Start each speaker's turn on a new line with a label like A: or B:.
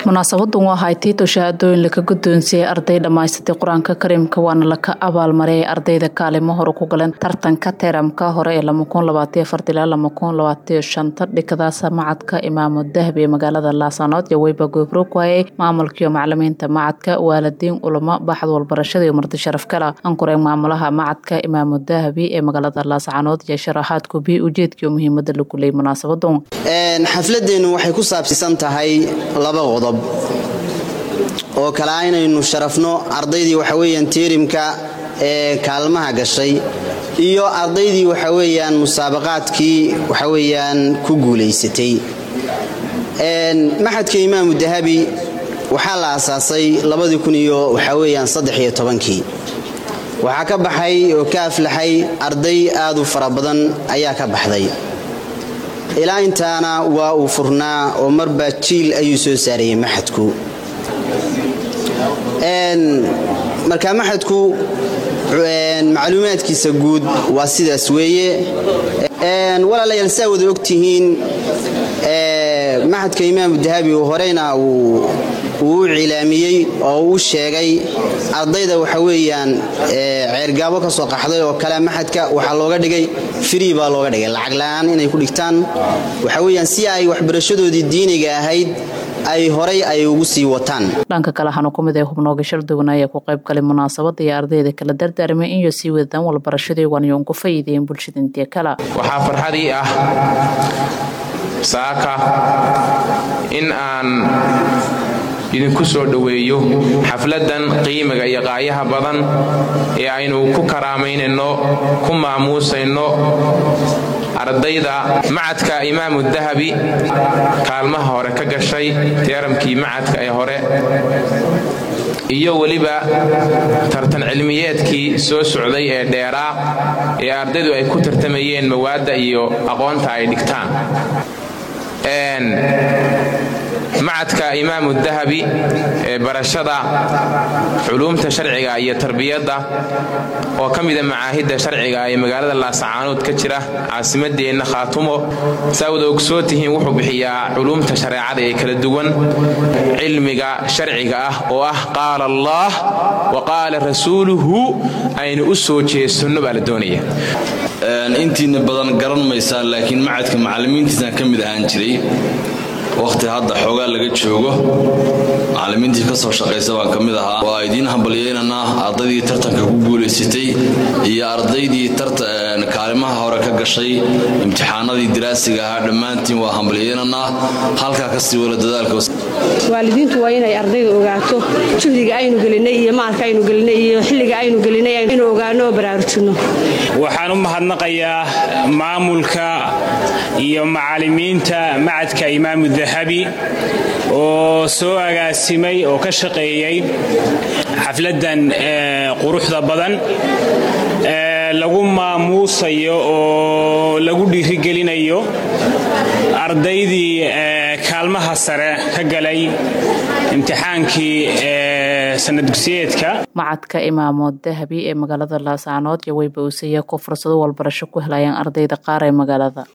A: munaasabadan waa ahay tiito shahaadooyin laka guddoonsiiyey arday dhammaysatay qur-aanka kariimka waana laka abaalmariyay ardayda kaalimo hore ku galeen tartanka teramka hore ee ilaa dhikadaasa macadka imaamo dahab ee magaalada laasanood iyo weyba goobro ku hayay maamulkiiyo macalimiinta macadka waalidiin ulamo baxd walbarashada iyo marti sharaf kala ankureen maamulaha macadka imaamo dahabi ee magaalada laascanood iyo sharaxaad kubi ujeedkiiyo muhiimada lagu leeyay munaasabadan
B: xafladeenu waxay ku saabsiisan tahay laba qodob oo kale ah inaynu sharafno ardaydii waxa weyaan tiirimka ee kaalmaha gashay iyo ardaydii waxa weyaan musaabaqaadkii waxa weyaan ku guulaysatay maxadka imaamu dahabi waxaa la aasaasay labadii kun iyo waxa weyaan saddex iyo tobankii waxaa ka baxay oo ka aflaxay arday aad u fara badan ayaa ka baxday ilaa intaana waa uu furnaa oo marba jiil ayuu soo saarayay maxadku marka maxadku macluumaadkiisa guud waa sidaas weeye walaalayaal saa wada ogtihiin maxadka imaamu dahabi horeyna uu u cilaamiyey oo uu sheegay ardayda waxa weeyaan ceergaabo ka soo qaxday oo kale maxadka waxaa looga dhigay free baa looga dhigay lacag la-aan inay ku dhigtaan waxa weyaan si ay waxbarashadoodii diiniga ahayd ay horay ay ugu sii wataan
A: dhanka kale waxaanu ku mid ay hubnooga sharduwan ayaa ku qayb galay munaasabada iyo ardayda kala dardaarmay inyo sii wadaan walbarashadii waanyo ugu fayiideen bulshada intii kale
C: waxaa farxadii ah saaka in aan idinku soo dhoweeyo xafladan qiimiga iyo qaayaha badan ee aynu ku karaamaynayno ku maamuusayno ardayda macadka imaamu dahabi kaalmaha hore ka gashay teeramkii macadka ee hore iyo weliba tartan cilmiyeedkii soo socday ee dheeraa ee ardaydu ay ku tartamayeen mawaadda iyo aqoonta ay dhigtaan macadka imaamu dahabi ee barashada culuumta sharciga iyo tarbiyadda oo ka mida macaahidda sharciga ee magaalada laasacaanood ka jira caasimadeenna khaatumo saawada ogsoo tihiin wuxuu bixiyaa culuumta shareecada ee kala duwan cilmiga sharciga ah oo ah qaala allaah wa qaala rasuuluhu aynu u soo jeesanno baa la doonaya
D: intiina badan garan maysaan laakiin macadka macallimiintiisaan ka mid ahaan jiray wakhti hadda xoogaa laga joogo macallimiintii ka soo shaqaysa baan ka mid ahaa waa idiin hambalyeynanaa ardaydii tartanka ku guulaysatay iyo ardaydii kaalimaha hore ka gashay imtixaanadii diraasiga ahaa dhammaantiin waa hambalyeynanaa halkaa kasii wala dadaalka
E: waalidiintu waa inay ardayda ogaato juhdiga aynu gelinay iyo maalka aynu gelinay iyo xilliga aynu gelinay inuu ogaano oo baraarujinno
F: waxaan u mahadnaqayaa maamulka iyo macallimiinta macadka imaamu dahabi oo soo agaasimay oo ka shaqeeyey xafladdan quruxda badan lagu maamuusayo oo lagu dhiirigelinayo ardaydii kaalmaha sare ka galay imtixaankii sanadgusyeedka
A: macadka imaamo dahabi ee magaalada laascaanood iyo weyba uusaya ku fursado walbarasho ku helayaan ardayda qaar ee magaalada